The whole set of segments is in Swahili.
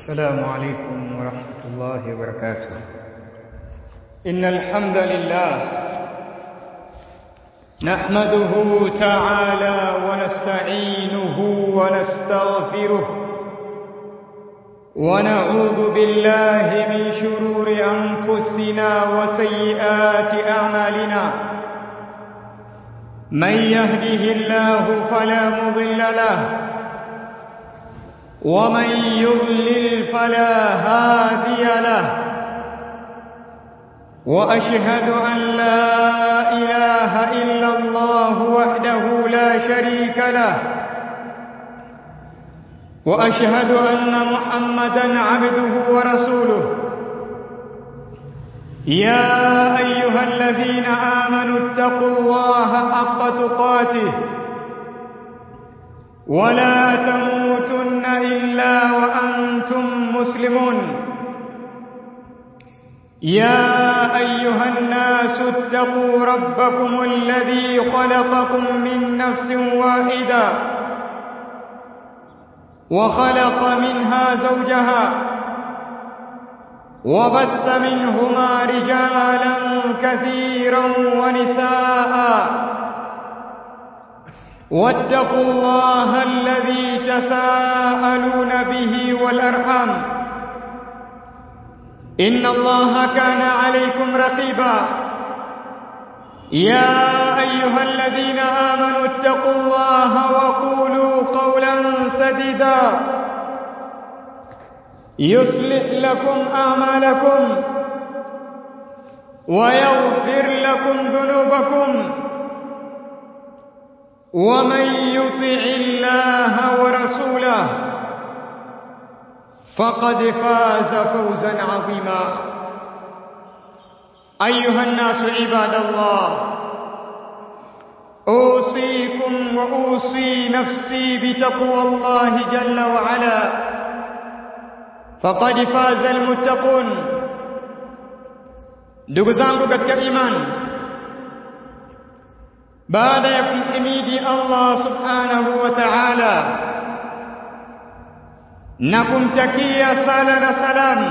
السلام عليكم ورحمة الله وبركاته إن الحمد لله نحمده تعالى ونستعينه ونستغفره ونعوذ بالله من شرور أنفسنا وسيئات أعمالنا من يهده الله فلا مضل له ومن يضلل فلا هادي له واشهد ان لا اله الا الله وحده لا شريك له واشهد ان محمدا عبده ورسوله يا ايها الذين امنوا اتقوا الله حق تقاته ولا تموتن الا وانتم مسلمون يا ايها الناس اتقوا ربكم الذي خلقكم من نفس واحده وخلق منها زوجها وبث منهما رجالا كثيرا ونساء واتقوا الله الذي تساءلون به والارحام ان الله كان عليكم رقيبا يا ايها الذين امنوا اتقوا الله وقولوا قولا سديدا يصلح لكم اعمالكم ويغفر لكم ذنوبكم ومن يطع الله ورسوله فقد فاز فوزا عظيما ايها الناس عباد الله اوصيكم واوصي نفسي بتقوى الله جل وعلا فقد فاز المتقون ndugu zangu katika imani baada ya kumhimidi Allah subhanahu wa ta'ala na kumtakia sala na salam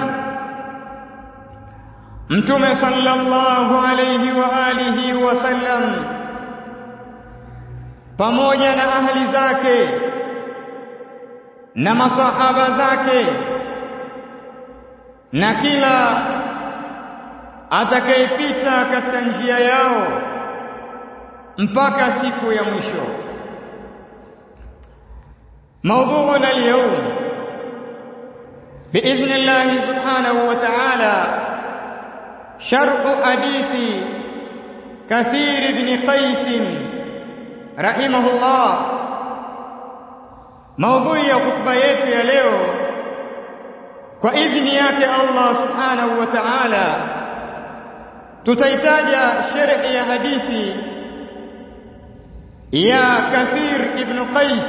mtume sallallahu alayhi wa alihi wa sallam pamoja na ahli zake na masahaba zake na kila atakayepita katika njia yao mpaka siku ya mwisho موضوعنا اليوم بإذن الله سبحانه وتعالى شرح حديث كثير بن قيس رحمه الله موضوع ya khutba yetu ya leo kwa idhini yake Allah subhanahu wa ta'ala tutaitaja sharhi ya hadithi ya Kathir ibn Qais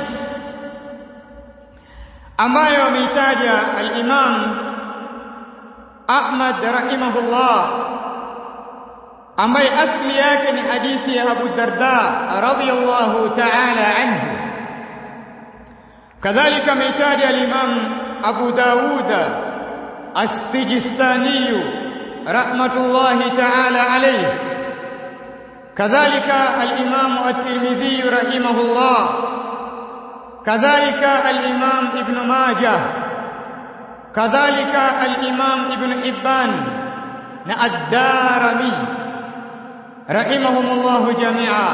ambayo ameitaja al-Imam Ahmad rahimahullah ambaye asli yake ni hadithi ya Abu Darda radhiyallahu ta'ala anhu kadhalika ameitaja al-Imam Abu Dawud as-Sijistani rahmatullahi ta'ala alayhi kadhalika al-Imam at-Tirmidhi rahimahullah كذلك الإمام ابن ماجه كذلك الإمام ابن حبان الدارمي رحمهم الله جميعا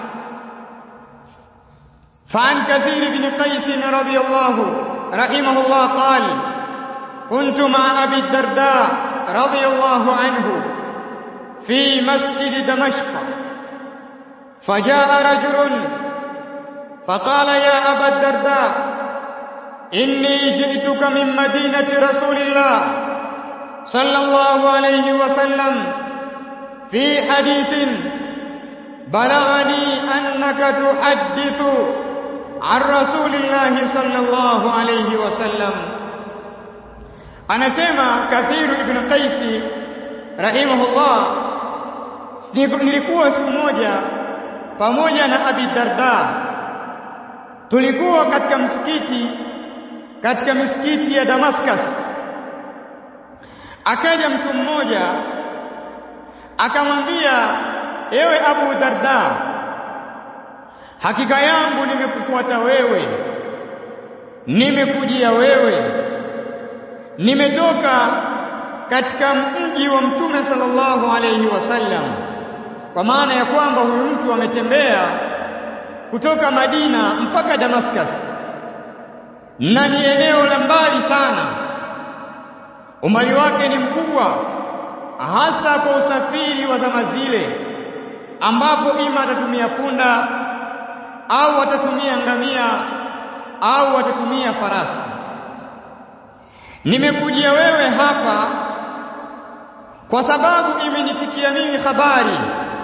فعن كثير بن قيس رضي الله رحمه الله قال كنت مع أبي الدرداء رضي الله عنه في مسجد دمشق فجاء رجل فقال يا أبا الدرداء إني جئتك من مدينة رسول الله صلى الله عليه وسلم في حديث بلغني أنك تحدث عن رسول الله صلى الله عليه وسلم anasema Kathiru ibn Qaisi rahimahullah nilikuwa siku moja pamoja na Abi Darda tulikuwa katika msikiti katika misikiti ya Damascus akaja mtu mmoja akamwambia ewe Abu Darda hakika yangu nimekufuata wewe nimekujia wewe nimetoka katika mji wa mtume sallallahu alayhi wasallam kwa maana ya kwamba huyu mtu ametembea kutoka Madina mpaka Damascus na ni eneo la mbali sana umbali wake ni mkubwa hasa kwa usafiri wa zama zile ambapo ima atatumia punda au atatumia ngamia au atatumia farasi nimekujia wewe hapa kwa sababu imenifikia mimi habari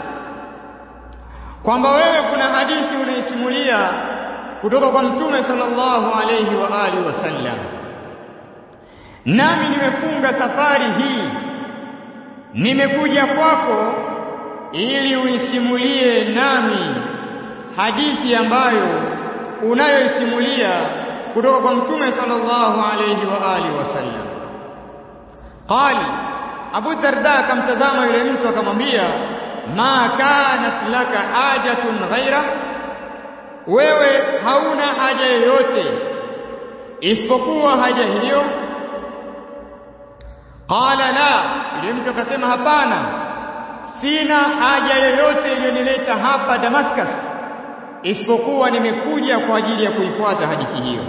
kwamba wewe kuna hadithi unaisimulia kutoka kwa mtume sallallahu alayhi wa alihi wasallam nami nimefunga safari hii nimekuja kwako ili uisimulie nami hadithi ambayo unayoisimulia kutoka kwa mtume sallallahu alayhi wa alihi wasallam qali Abu Darda akamtazama yule mtu akamwambia ma kanat laka hajatun ghaira wewe hauna haja yoyote isipokuwa haja hiyo qala la yule mtu akasema hapana sina haja yoyote iliyonileta hapa Damascus isipokuwa nimekuja kwa ajili ya kuifuata hadithi hiyo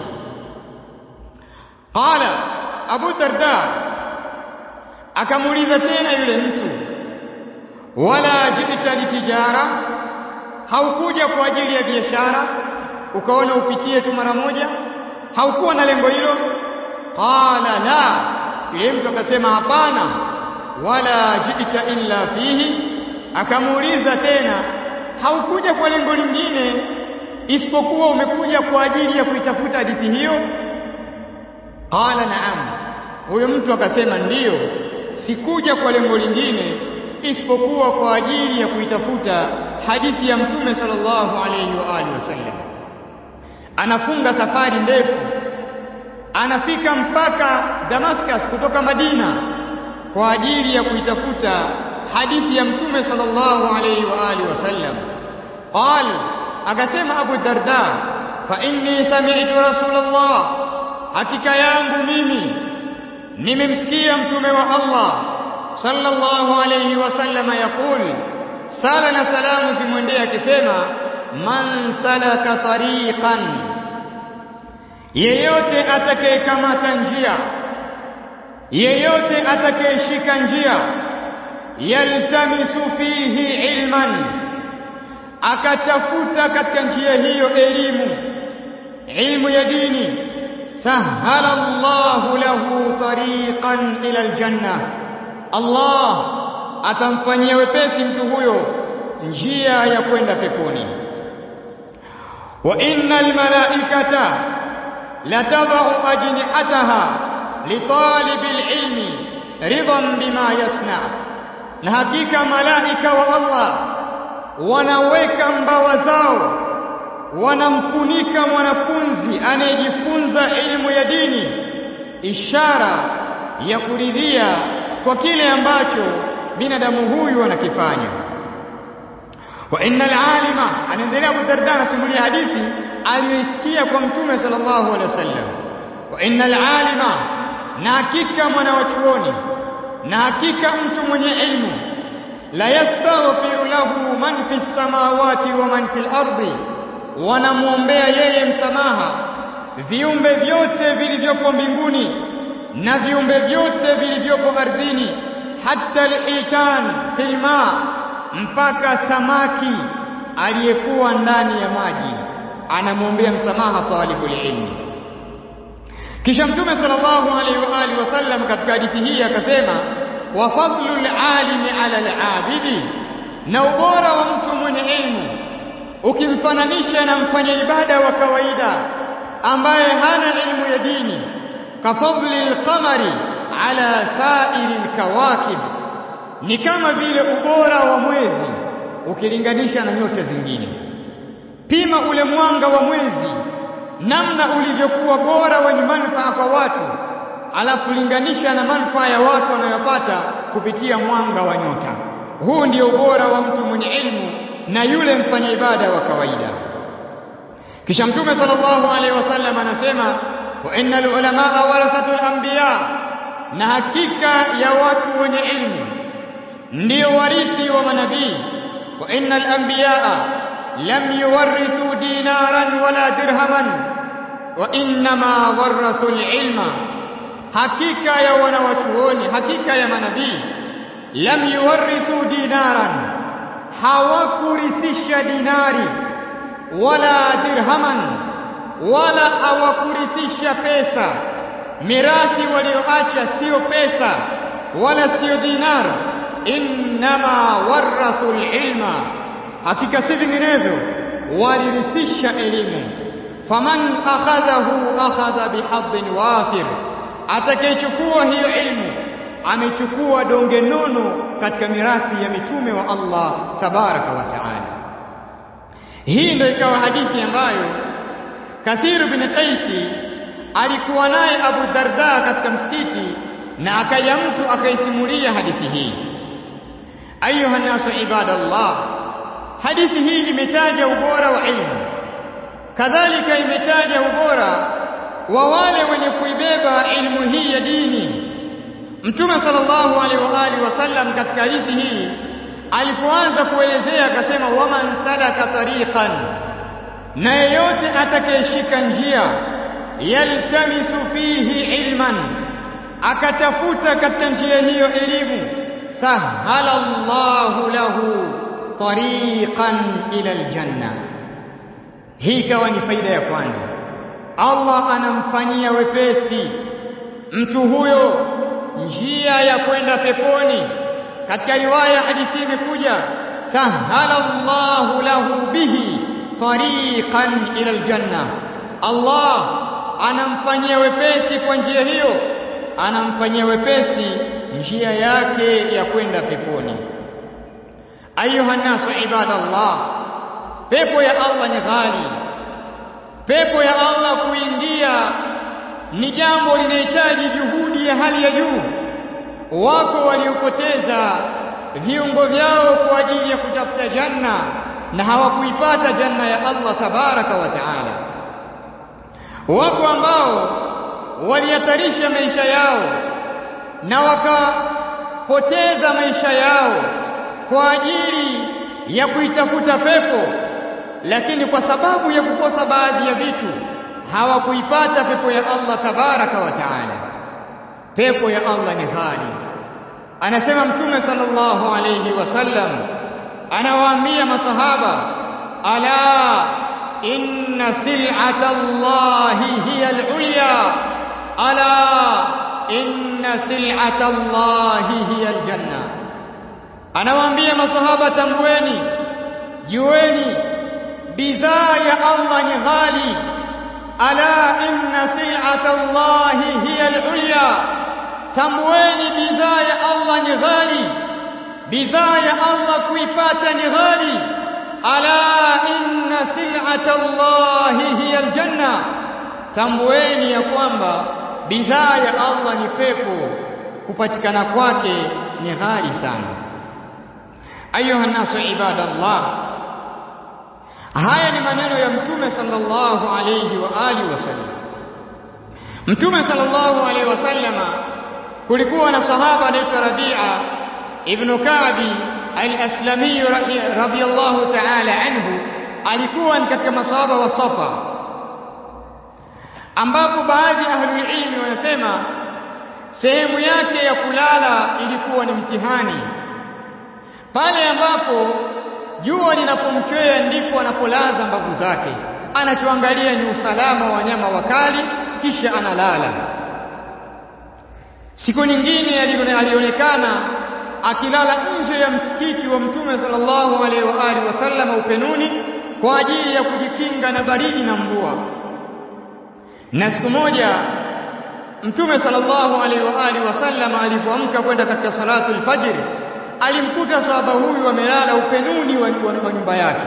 qala Abu Darda akamuuliza tena yule mtu wala jita litijara haukuja kwa ajili ya biashara ukaona upitie tu mara moja haukuwa na lengo hilo qala la yule mtu akasema hapana wala jita illa fihi akamuuliza tena haukuja kwa lengo lingine isipokuwa umekuja kwa ajili ya kuitafuta hadithi hiyo qala naam huyo mtu akasema ndiyo sikuja kwa lengo lingine isipokuwa kwa ajili ya kuitafuta hadithi ya mtume sallallahu alayhi wa alihi wasallam anafunga safari ndefu anafika mpaka Damascus kutoka Madina kwa ajili ya kuitafuta hadithi ya mtume sallallahu alayhi wa alihi wasallam qal akasema Abu Darda fa inni sami'tu rasulullah hakika yangu mimi nimemsikia mtume wa Allah sallallahu alayhi wasallam yaqul sala na salamu zimwendee akisema man salaka tariqan yeyote atakayekamata njia yeyote atakayeshika njia yaltamisu fihi ilman akatafuta katika njia hiyo elimu ilmu ya dini sahala Allahu lahu tariqan ila aljanna Allah atamfanyia wepesi mtu huyo njia ya kwenda peponi wa innal malaikata latadau ajnihataha litalibil ilmi ridan bima yasna na hakika malaika wa Allah wanaweka mbawa zao wanamfunika mwanafunzi anayejifunza elimu ya dini ishara ya kuridhia kwa kile ambacho binadamu huyu anakifanya wa innal alima anaendelea Abu Darda anasimulia hadithi aliyoisikia kwa mtume sallallahu alaihi wasallam wa innal alima na hakika mwana wa chuoni na hakika mtu mwenye ilmu la yastaghfiru lahu man fis samawati wa man fil ardi wanamwombea yeye msamaha viumbe vyote vilivyopo mbinguni na viumbe vyote vilivyopo ardhini hata al-hitan fil ma mpaka samaki aliyekuwa ndani ya maji anamwombea msamaha talibul ilmi kisha mtume sallallahu alaihi wa alihi wasallam katika hadithi hii akasema wa fadlul alimi ala al-abidi na ubora wa mtu mwenye ilmu ukimfananisha na mfanya ibada wa kawaida ambaye hana elimu ya dini kafadhli al-qamari ala sa'iri al-kawakib ni kama vile ubora wa mwezi ukilinganisha na nyota zingine pima ule mwanga wa mwezi namna ulivyokuwa bora wenye manufaa kwa watu alafu linganisha na manufaa ya watu wanayopata kupitia mwanga wa nyota. Huu ndio ubora wa mtu mwenye ilmu na yule mfanya ibada wa kawaida. Kisha Mtume sallallahu alaihi wasallam anasema wa innal ulamaa warathatul anbiya, na hakika ya watu wenye ilmu ndio warithi wa manabii. Wa innal anbiyaa lam yuwarithu dinaran wala dirhaman wa innama warathu ilma, hakika ya wanawachuoni, hakika ya manabii lam yuwarithu dinaran, hawakurithisha dinari wala dirhaman, wala hawakurithisha pesa. Mirathi walioacha sio pesa wala sio dinar, innama warathu ilma, hakika si vinginevyo, walirithisha elimu. Faman akhadhahu akhadha bihadhin wafir, atakayechukua hiyo ilmu amechukua donge nono katika mirathi ya mitume wa Allah tabaraka wa taala. Hii ndio ikawa hadithi ambayo Kathiru bin Qaisi alikuwa naye Abu Darda katika msikiti, na akaja mtu akaisimulia hadithi hii. Ayuha nasu ibadallah, hadithi hii imetaja ubora wa ilmu, kadhalika imetaja ubora wa wale wenye kuibeba ilmu hii ya dini. Mtume sallallahu alaihi wa alihi wasallam katika hadithi hii alipoanza kuelezea akasema, waman salaka tariqan, na yeyote atakayeshika njia, yaltamisu fihi ilman, akatafuta katika njia hiyo elimu, sahala Allahu lahu tariqan ila aljanna. Hii ikawa ni faida ya kwanza, Allah anamfanyia wepesi mtu huyo njia ya kwenda peponi. Katika riwaya hadithi imekuja sahala Allahu lahu bihi tariqan ila aljanna, Allah anamfanyia wepesi kwa njia hiyo, anamfanyia wepesi njia yake ya kwenda peponi. Ayuha nnasu ibadallah, pepo ya Allah ni ghali. Pepo ya Allah kuingia ni jambo linahitaji juhudi ya hali ya juu. Wako waliopoteza viungo vyao kwa ajili ya kutafuta janna na hawakuipata janna ya Allah tabaraka wa taala. Wako ambao walihatarisha maisha yao na wakapoteza maisha yao kwa ajili ya kuitafuta pepo, lakini kwa sababu ya kukosa baadhi ya vitu hawakuipata pepo ya Allah tabaraka wa taala. Pepo ya Allah ni ghali. Anasema Mtume sallallahu alayhi wasallam, anawaambia masahaba, ala inna sil'ata Allahi hiya al-ulya, ala inna sil'ata Allahi hiya al-janna. Anawaambia masahaba, tambueni, jueni bidhaa ya Allah ni ghali ala inna sil'ata Allahi hiya al-ulya, tambueni bidhaa ya Allah ni ghali, bidhaa ya Allah kuipata ni ghali. Ala inna sil'ata Allahi hiya al-janna, tambueni ya kwamba bidhaa ya Allah ni pepo, kupatikana kwake ni ghali sana. Ayuha nasu ibadallah, Haya ni maneno ya Mtume sallallahu alayhi wa alihi wasallam. Mtume sallallahu alayhi wasallama, kulikuwa na sahaba anaitwa Rabia ibn Ka'bi al-Aslami radhiyallahu ta'ala anhu, alikuwa ni katika masahaba wa Safa, ambapo baadhi ya ahlul ilmi wanasema sehemu yake ya kulala ilikuwa ni mtihani, pale ambapo jua linapomchwea ndipo anapolaza mbavu zake, anachoangalia ni usalama wa wanyama wakali, kisha analala. Siku nyingine alionekana akilala nje ya msikiti wa Mtume sallallahu alaihi wa alihi wasallam upenuni kwa ajili ya kujikinga na baridi na mvua. Na siku moja Mtume sallallahu alaihi wa alihi wasallam alipoamka kwenda katika salatu al-fajr alimkuta sahaba huyu amelala upenuni wa, wa, wa nyumba yake,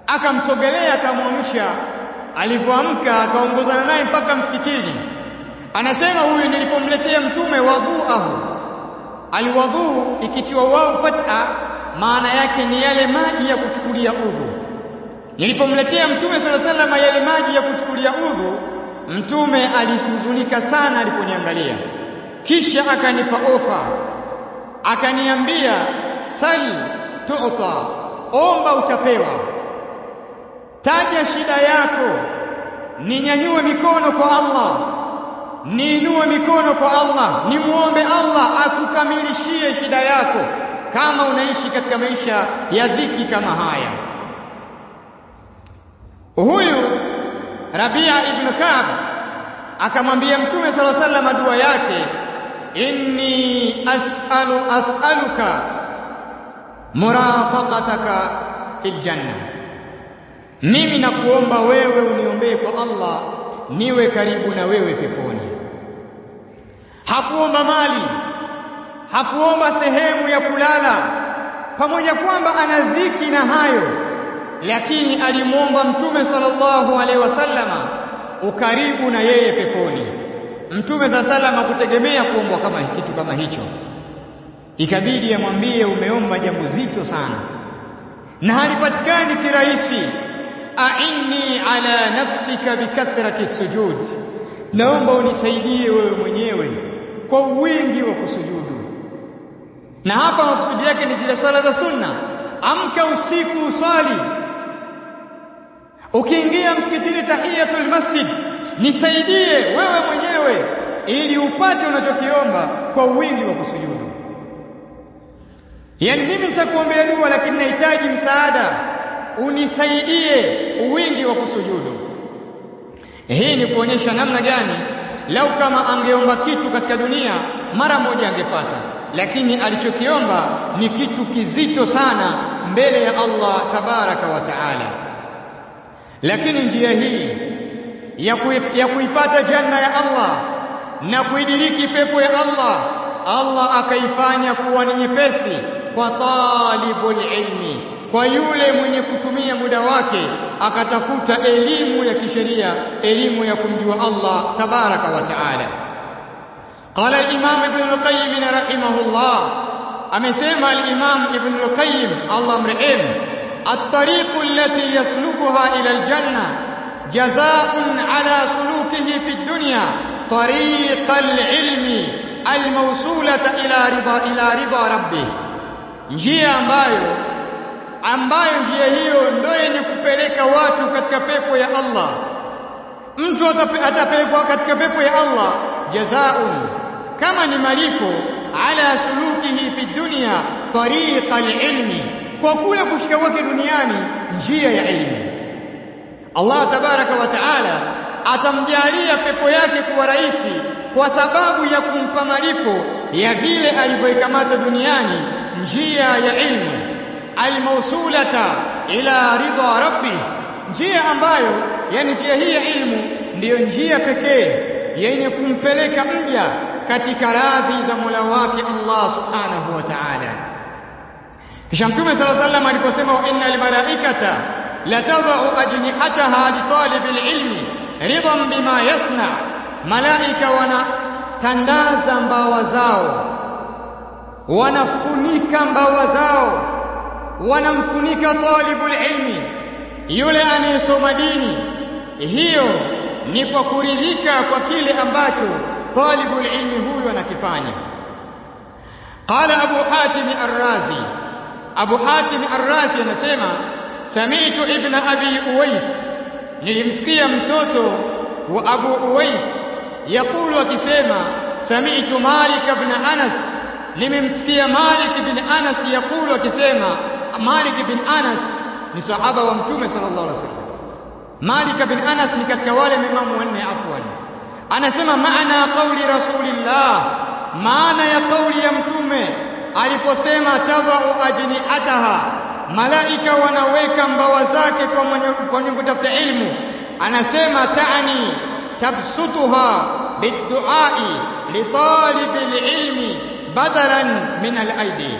akamsogelea akamwamsha. Alipoamka akaongozana naye mpaka msikitini. anasema huyu nilipomletea mtume wadhuahu alwadhu ikitiwa wao fatha maana yake ni yale maji ya kuchukulia udhu nilipomletea mtume sala salama yale maji ya kuchukulia udhu mtume alihuzunika sana aliponiangalia kisha akanipa ofa akaniambia sal tu'ta omba utapewa taja shida yako ninyanyue mikono kwa Allah niinue mikono kwa Allah nimuombe Allah akukamilishie shida yako kama unaishi katika maisha ya dhiki kama haya huyu Rabia ibn Ka'b akamwambia Mtume sala sallam dua yake inni as'alu as'aluka murafaqataka fil janna mimi nakuomba wewe uniombee kwa Allah niwe karibu na wewe peponi hakuomba mali hakuomba sehemu ya kulala pamoja kwamba ana dhiki na hayo lakini alimwomba mtume sallallahu alaihi wasallama ukaribu na yeye peponi mtume za salama kutegemea kuombwa kama kitu kama hicho ikabidi amwambie umeomba jambo zito sana na halipatikani kirahisi a'inni ala nafsika bikathrati sujud naomba unisaidie wewe mwenyewe kwa wingi wa kusujudu na hapa makusudi yake ni zile swala za sunna amka usiku uswali ukiingia msikitini tahiyatul masjid nisaidie wewe mwenyewe ili upate unachokiomba kwa wingi wa kusujudu yaani mimi nitakuombea dua lakini nahitaji msaada unisaidie wingi wa kusujudu hii ni kuonyesha namna gani lau kama angeomba kitu katika dunia mara moja angepata lakini alichokiomba ni kitu kizito sana mbele ya Allah tabaraka wa taala lakini njia hii ya, kui, ya kuipata janna ya Allah na kuidiriki pepo ya Allah Allah akaifanya kuwa ni nyepesi kwa talibul ilmi kwa yule mwenye kutumia muda wake akatafuta elimu ya kisheria elimu ya kumjua Allah tabaraka wa taala قال الإمام ابن القيم رحمه الله أمسيما الإمام ابن القيم الله مرحم الطريق التي يسلكها إلى الجنة جزاء على سلوكه في الدنيا طريق العلم الموصولة إلى رضا إلى رضا ربه njia ambayo ambayo njia hiyo ndio yenye kupeleka watu katika pepo ya Allah mtu atapelekwa katika pepo ya Allah jazaa'un kama ni malipo ala sulukihi fi dunya tariqa alilmi kwa kule kushika kwake duniani njia ya elimu Allah tabaraka wa taala atamjalia pepo yake kuwa rahisi kwa sababu ya kumpa malipo ya vile alivyoikamata duniani njia ya ilmu almausulata ila ridha rabbi njia ambayo yani njia hii ya ilmu ndiyo njia pekee yenye kumpeleka mja katika radhi za Mola wake Allah subhanahu wa ta'ala kisha mtume sala sallam aliposema wa innal malaikata latadau ajnihataha li talibil ilmi ridan bima yasna malaika wanatandaza mbawa zao wanafunika mbawa zao wanamfunika talibul ilmi yule anayesoma dini hiyo ni kwa kuridhika kwa kile ambacho talibul ilmi huyu anakifanya qala abu hatim ar-razi abu hatim ar-razi anasema sami'tu ibn abi uwais nilimsikia mtoto wa abu uwais yakulu akisema sami'tu malik ibn anas nimemsikia malik ibn anas yakulu akisema malik ibn anas ni sahaba wa mtume sallallahu alaihi wasallam Malik bin Anas ni katika wale maimamu wanne afwan. Anasema maana kauli Rasulillah, maana ya kauli ya mtume aliposema tadau ajnihataha, malaika wanaweka mbawa zake kwa mwenye, kwa mwenye kutafuta ilmu. Anasema taani tabsutuha biduai litalibil ilmi badalan min alaidi.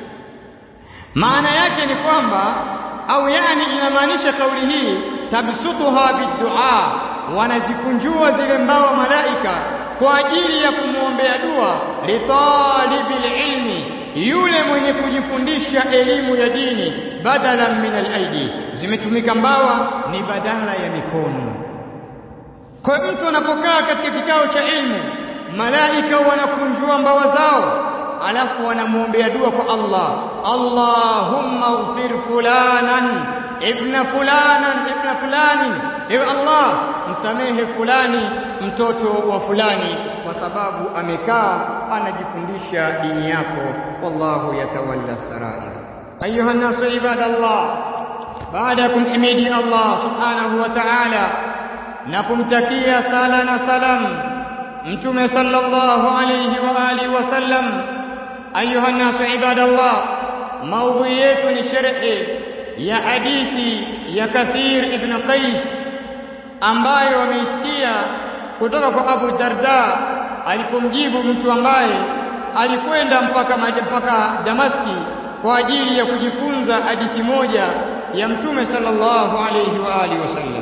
Maana yake ni kwamba au yani inamaanisha kauli hii tabsutuha bidua wanazikunjua zile mbawa malaika kwa ajili ya kumwombea dua litalibil ilmi yule mwenye kujifundisha elimu ya dini badalan min alaidi zimetumika mbawa ni badala ya mikono kwa mtu anapokaa katika kikao cha ilmu malaika wanakunjua mbawa zao alafu wanamwombea dua kwa Allah Allahumma ighfir fulanan ibna fulanan ibna fulani ewe Allah msamehe fulani mtoto wa fulani kwa sababu amekaa anajifundisha dini yako wallahu yatawalla sarair ayuha nasu ibadallah baada ya kumhimidi Allah subhanahu wa ta'ala na kumtakia sala na salam mtume sallallahu alayhi wa alihi wasallam ayuha nasu ibadallah maudhui yetu ni sharhi ya hadithi ya Kathir ibn Qais ambayo wameisikia kutoka kwa Abu Darda alipomjibu mtu ambaye alikwenda mpaka mpaka Damaski kwa ajili ya kujifunza hadithi moja ya Mtume sallallahu alayhi wa alihi wasallam.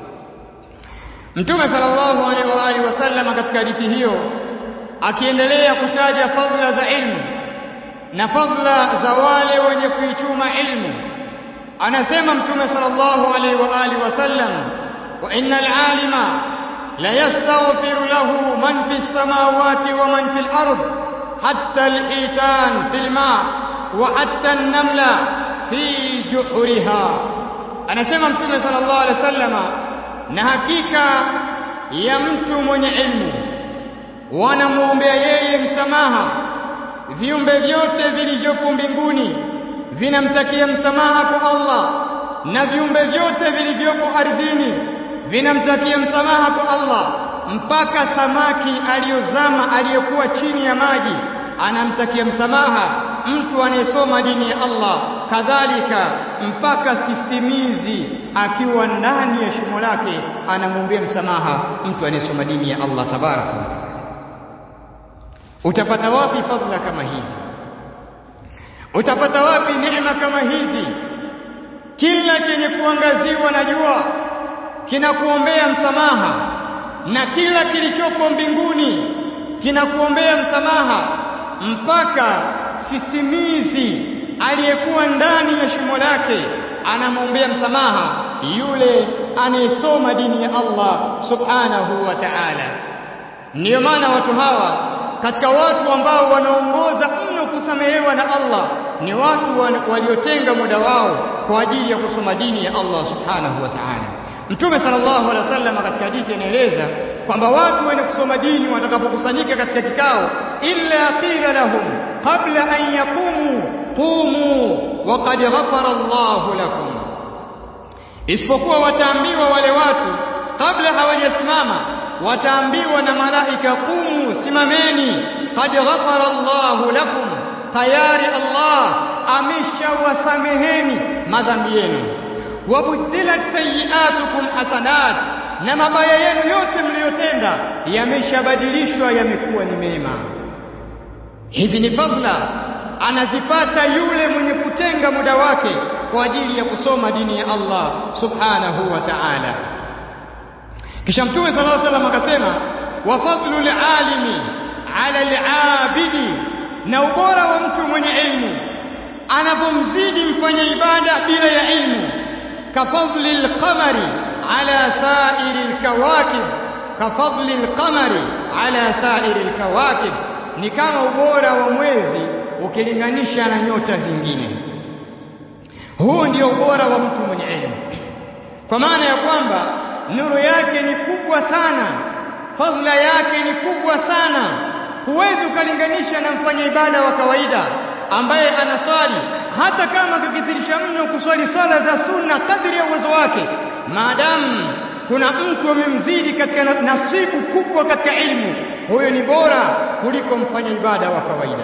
Mtume sallallahu alayhi wa alihi wasallam katika hadithi hiyo akiendelea kutaja fadhila za ilmu na fadhila za wale wenye kuichuma ilmu anasema mtume sallallahu alaihi wa alihi wasallam wa innal alima la yastaghfiru lahu man fis samawati wa man fil ard hatta al-hitan fil ma wa hatta an-namla fi juhriha anasema mtume sallallahu alaihi wasallam na hakika ya mtu mwenye ilmu wanamwombea yeye msamaha viumbe vyote vilivyopo mbinguni vinamtakia msamaha kwa Allah na viumbe vyote vilivyopo ardhini vinamtakia msamaha kwa Allah mpaka samaki aliyozama aliyokuwa chini ya maji anamtakia msamaha mtu anayesoma dini ya Allah kadhalika mpaka sisimizi akiwa ndani ya shimo lake anamwombea msamaha mtu anayesoma dini ya Allah tabaraka utapata wapi fadhila kama hizi utapata wapi neema kama hizi kila chenye kuangaziwa na jua kinakuombea msamaha na kila kilichopo mbinguni kinakuombea msamaha mpaka sisimizi aliyekuwa ndani ya shimo lake anamwombea msamaha yule anayesoma dini ya Allah subhanahu wa ta'ala ndiyo maana watu hawa katika watu ambao wanaongoza mno kusamehewa na Allah ni watu waliotenga muda wao kwa ajili ya kusoma dini ya Allah subhanahu wa ta'ala Mtume sallallahu alaihi wasallam katika hadithi anaeleza kwamba watu wenye kusoma dini watakapokusanyika katika kikao illa qila lahum qabla an yaqumu qumu wa qad ghafara Allahu lakum isipokuwa wataambiwa wale watu kabla hawajasimama wataambiwa na malaika kumu simameni qad ghafara Allahu lakum tayari Allah ameshawasameheni madhambi yenu wabuddilat sayiatukum hasanat na mabaya yenu yote mliyotenda yameshabadilishwa yamekuwa ni mema hizi ni fadhila anazipata yule mwenye kutenga muda wake kwa ajili ya kusoma dini ya Allah subhanahu wa ta'ala kisha mtume sallallahu alaihi wasallam akasema wa fadlu alimi ala alabidi na ubora wa mtu mwenye ilmu anapomzidi mfanya ibada bila ya ilmu kafadli alqamari ala sa'iri alkawakib kafadli alqamari ala sa'iri alkawakib ni kama ubora wa mwezi ukilinganisha na nyota zingine huu ndio ubora wa mtu mwenye elimu kwa maana ya kwamba nuru yake ni kubwa sana fadhila yake ni kubwa sana huwezi ukalinganisha na mfanya ibada wa kawaida ambaye anaswali hata kama kikithirisha mno kuswali sala za sunna kadri ya uwezo wake maadamu kuna mtu amemzidi katika nasibu kubwa katika ilmu huyo ni bora kuliko mfanya ibada wa kawaida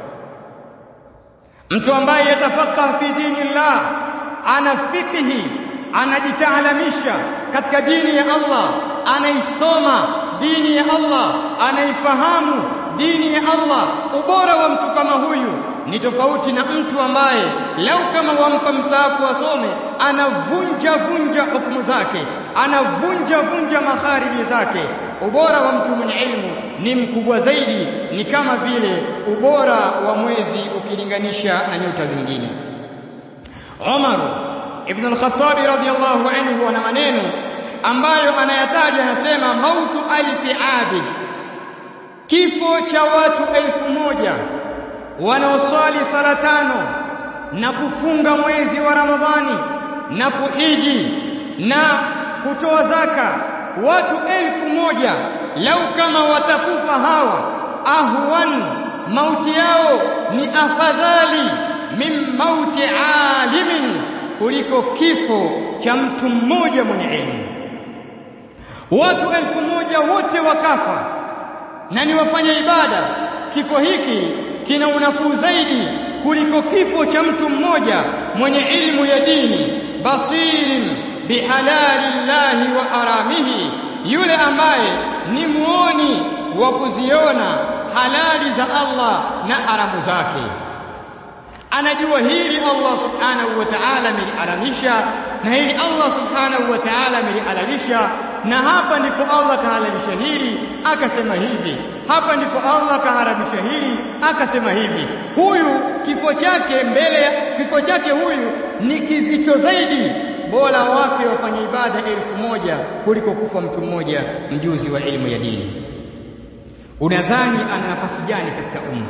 mtu ambaye yatafaqah fi dinillah ana fikihi anajitaalamisha katika dini ya Allah anaisoma dini ya Allah anaifahamu dini ya Allah ubora wa mtu kama huyu ni tofauti na mtu ambaye lau kama wampa msaafu asome anavunja vunja hukumu zake anavunja vunja makhariji zake ubora wa mtu mwenye ilmu ni mkubwa zaidi ni kama vile ubora wa mwezi ukilinganisha na nyota zingine Umar ibn al-Khattab radiyallahu anhu ana maneno ambayo anayataja anasema mautu alfi abid kifo cha watu elfu moja wanaoswali sala tano na kufunga mwezi wa Ramadhani na kuhiji na kutoa zaka watu elfu moja lau kama watakufa hawa ahwan mauti yao ni afadhali min mauti alimin kuliko kifo cha mtu mmoja mwenye elimu watu elfu moja wote wakafa na ni wafanya ibada kifo hiki kina unafuu zaidi kuliko kifo cha mtu mmoja mwenye ilmu ya dini basirin bihalali llahi wa haramihi yule ambaye ni muoni wa kuziona halali za Allah na haramu zake anajua hili Allah subhanahu wa ta'ala ameliharamisha na hili Allah subhanahu wa ta'ala amelihalalisha na hapa ndipo Allah kahalalisha hili akasema hivi hapa ndipo Allah kaharamisha hili akasema hivi huyu kifo chake mbele ya kifo chake huyu ni kizito zaidi bora wafe wafanye ibada elfu moja kuliko kufa mtu mmoja mjuzi wa elimu ya dini unadhani ana nafasi gani katika umma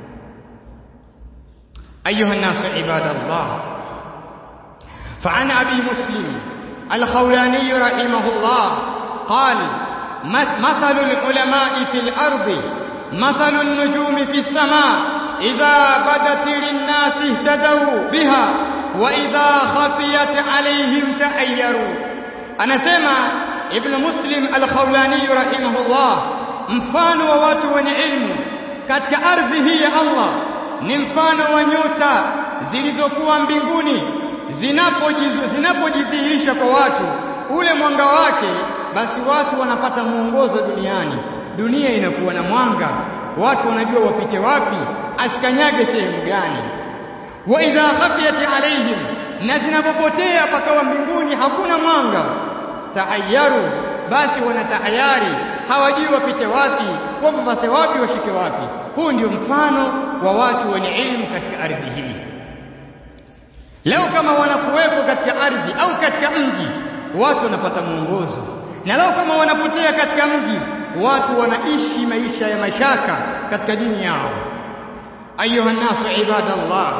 أيها الناس عباد الله فعن أبي مسلم الخولاني رحمه الله قال مثل العلماء في الأرض مثل النجوم في السماء إذا بدت للناس اهتدوا بها وإذا خفيت عليهم تحيروا أنا سمع ابن مسلم الخولاني رحمه الله mfano wa watu wenye ilmu katika ardhi hii ya Allah ni mfano wa nyota zilizokuwa mbinguni zinapojidhihirisha kwa watu ule mwanga wake basi watu wanapata mwongozo duniani dunia inakuwa na mwanga watu wanajua wapite wapi asikanyage sehemu gani wa idha khafiyat alaihim na zinapopotea pakawa mbinguni hakuna mwanga tahayaru basi wanatahayari hawajui wapite wapi wapapase wapi washike wapi huu ndio mfano wa watu wenye elimu katika ardhi hii leo kama wanakuwepo katika ardhi au katika mji watu wanapata mwongozo na leo kama wanapotea katika mji watu wanaishi maisha ya mashaka katika dini yao ayuha nasu ibadallah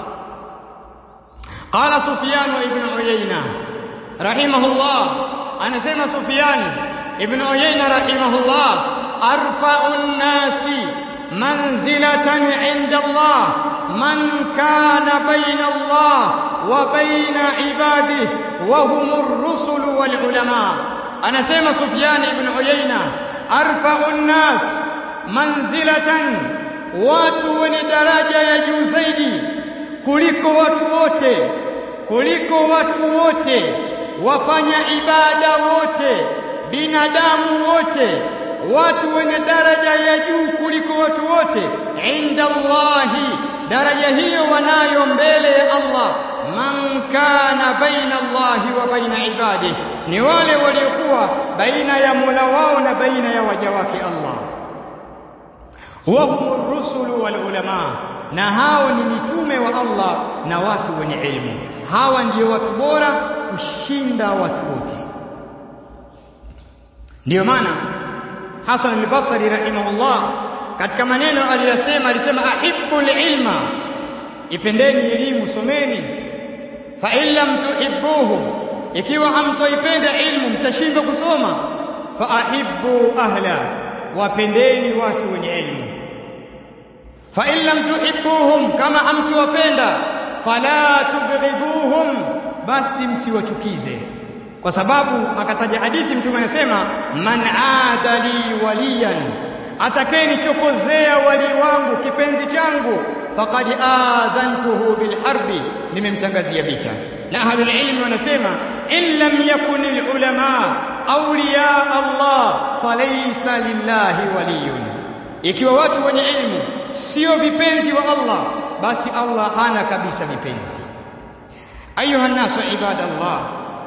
qala sufyan ibn uyayna rahimahullah anasema sufyan ibn uyayna rahimahullah arfa'un nasi منزلة عند الله من كان بين الله وبين عباده وهم الرسل والعلماء أنا سيما سفيان بن عيينة أرفع الناس منزلة watu wenye daraja ya juu zaidi kuliko watu wote kuliko watu wote wafanya ibada wote binadamu wote watu wenye daraja ya juu kuliko watu wote inda Allahi daraja hiyo wanayo mbele ya Allah man kana baina Allahi wa baina ibadi ni wale waliokuwa baina ya Mola wao na baina ya waja wake Allah wa humur rusulu wal ulama na hao ni mitume wa Allah na watu wenye elimu hawa ndio watu bora kushinda watu wote ndio maana Hasan al-Basri rahimahullah katika maneno aliyosema alisema ahibbul ilma ipendeni elimu someni fa in lam tuhibbuhu ikiwa hamtoipenda ilmu mtashindwa kusoma fa ahibbu ahla wapendeni watu wenye elimu fa in lam tuhibbuhum kama hamtuwapenda fala tubghiduhum basi msiwachukize kwa sababu akataja hadithi mtume anasema man adali waliyan atakayenichokozea wali wangu kipenzi changu faqad adhantuhu bilharbi nimemtangazia vita na ahlul ilmi wanasema in lam yakun ulama awliya Allah falaysa lillahi waliyun ikiwa watu wenye ilmu sio vipenzi wa Allah basi Allah hana kabisa vipenzi ayuha nasu ibadallah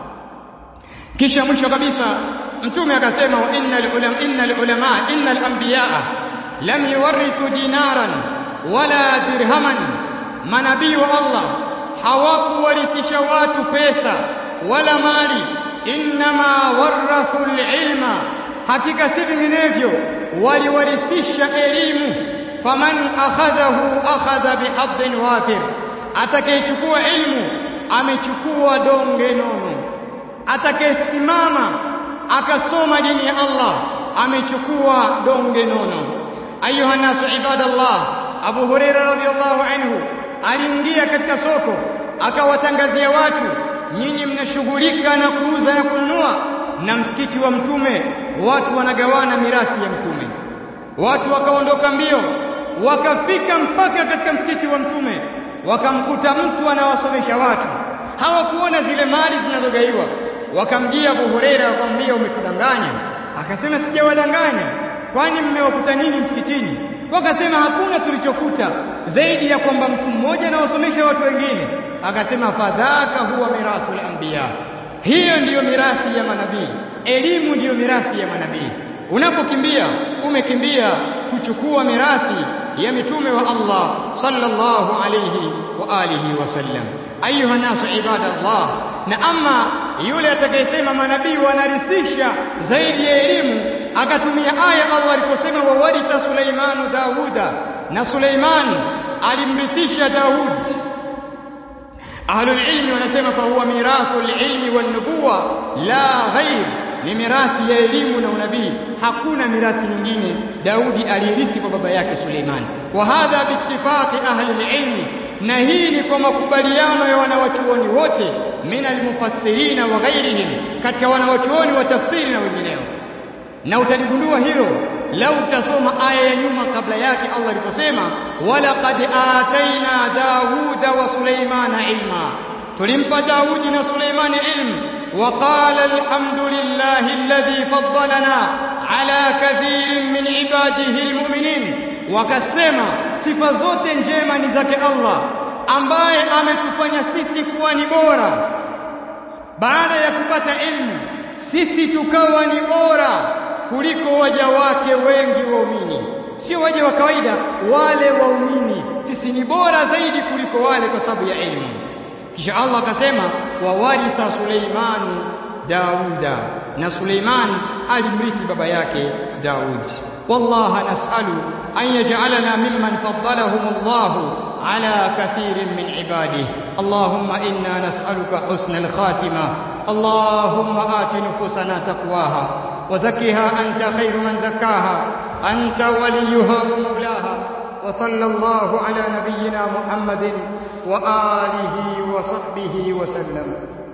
kisha mwisho kabisa mtume akasema wa innal ulama innal ulama innal anbiyaa lam yuwarithu dinaran wala dirhaman manabii wa Allah hawakuwarithisha watu pesa wala mali innama warathu ilma hakika si vinginevyo waliwarithisha elimu faman akhadhahu akhadha bihadhin wafir atakayechukua ilmu amechukua donge nono atakayesimama akasoma dini ya Allah amechukua donge nono ayuha nasu ibadallah Abu Huraira radhiyallahu anhu aliingia katika soko akawatangazia watu nyinyi mnashughulika na kuuza na kununua na msikiti wa mtume watu wanagawana mirathi ya mtume watu wakaondoka mbio wakafika mpaka katika msikiti wa mtume wakamkuta mtu anawasomesha watu hawakuona zile mali zinazogaiwa wakamjia Abu Huraira wakamwambia umetudanganya akasema sijawadanganya kwani mmewakuta nini msikitini wakasema hakuna tulichokuta zaidi ya kwamba mtu mmoja anawasomesha watu wengine akasema fadhaka huwa mirathul anbiya hiyo ndiyo mirathi ya manabii elimu ndiyo mirathi ya manabii unapokimbia umekimbia kuchukua mirathi ya mitume wa Allah sallallahu alayhi wa alihi wasallam ayuha nasu ibadallah na ama yule atakayesema manabii wanarithisha zaidi ya elimu akatumia aya Allah aliposema wawaritha Suleimanu Dauda na Suleiman alimrithisha Daud ahlul ilmi wanasema fa huwa mirathul ilmi wan nubuwa la ghair ni mirathi ya elimu na unabii hakuna mirathi nyingine Daudi alirithi kwa baba yake Suleiman wa hadha biittifaqi ahli ilmi na hii ni kwa makubaliano ya wanawachuoni wote min almufassirina wa ghairihim katika wanawachuoni wa tafsiri na wengineo na utaligundua hilo lau utasoma aya ya nyuma kabla yake Allah aliposema walaqad ataina Dauda wa Suleimana ilma tulimpa Daudi na Suleimani ilmu وقال الحمد لله الذي فضلنا على كثير من عباده المؤمنين wakasema sifa zote njema ni zake Allah ambaye ametufanya sisi kuwa ni bora baada ya kupata ilmu sisi tukawa ni bora kuliko waja wake wengi waumini sio waja wa kawaida wale waumini sisi ni bora zaidi kuliko wale kwa sababu ya elimu kisha Allah akasema wawaritha Suleimanu Dauda na Suleiman alimrithi baba yake Daud wallahi nas'alu an yaj'alana mimman faddalahum Allah ala kathirin min ibadihi Allahumma inna nas'aluka husnal khatimah اللهم آت نفوسنا تقواها وزكها أنت خير من زكاها أنت وليها ومولاها وصلى الله على نبينا محمد وآله وصحبه وسلم